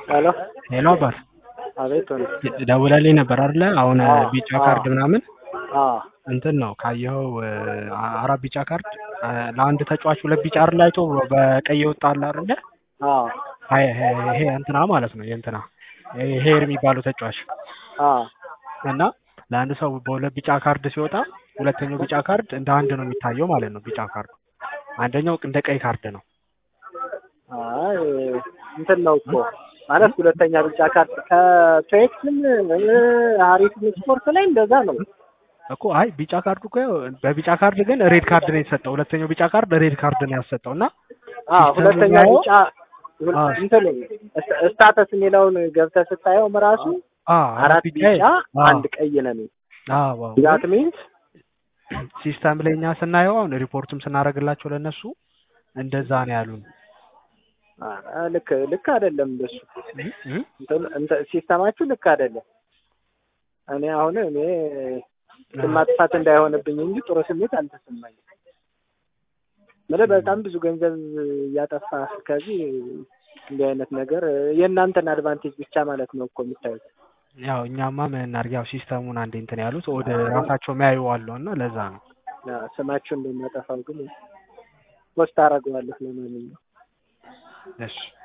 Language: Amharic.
ሄሎ ሄሎ አባት አቤት ወንድ ደውለልኝ ነበር አይደለ? አሁን አዎ፣ ቢጫ አዎ። ካርድ ምናምን አዎ እንትን ነው ካየኸው አ- አራት ቢጫ ካርድ አ፣ ለአንድ ተጫዋች ሁለት ቢጫ አይደል አይቶ በቀይ የወጣ አለ አይደለ? አዎ አይ ይሄ ይሄ እንትና ማለት ነው የእንትና ይሄ ሄር የሚባለው ተጫዋች አዎ እና ለአንድ ሰው በሁለት ቢጫ ካርድ ሲወጣ ሁለተኛው ቢጫ ካርድ እንደ አንድ ነው የሚታየው ማለት ነው። ቢጫ ካርዱ አንደኛው እንደ ቀይ ካርድ ነው። አይ እንትን ነው እኮ ማለት ሁለተኛ ቢጫ ካርድ ከፔክስም አሪፍ ስፖርት ላይ እንደዛ ነው። እኮ አይ ቢጫ ካርዱ እኮ በቢጫ ካርድ ግን ሬድ ካርድ ነው የተሰጠው። ሁለተኛው ቢጫ ካርድ ሬድ ካርድ ነው ያሰጠው እና አዎ ሲስተም ሁለተኛ ላይ ቢጫ አዎ። እንትን ስታተስ የሚለውን ገብተህ ስታየውም ራሱ አ አራት ቢጫ አ አንድ ቀይ ነው የሚል አዎ ዛት ሚንስ ሲስተም ላይ እኛ ስናየው አሁን ሪፖርትም ስናደርግላቸው ለነሱ እንደዛ ነው ያሉን። ልክ ልክ አይደለም እንደሱ እ? እ? እንትን- እንትን ሲስተማችሁ ልክ አይደለም። እኔ አሁን እኔ ስም ማጥፋት እንዳይሆንብኝ እንጂ ጥሩ ስሜት አልተሰማኝም። ምልህ በጣም ብዙ ገንዘብ እያጠፋ ከዚህ እንዲህ አይነት ነገር የእናንተን አድቫንቴጅ ብቻ ማለት ነው እኮ የምታዩት። ያው እኛማ ምን እናድርግ፣ ያው ሲስተሙን አንዴ እንትን ያሉት ወደ ራሳቸው የሚያዩ አለው እና ለዛ ነው። ያ ስማችሁ እንደሚያጠፋው ግን ፖስት አደርገዋለሁ ለማንኛውም እሺ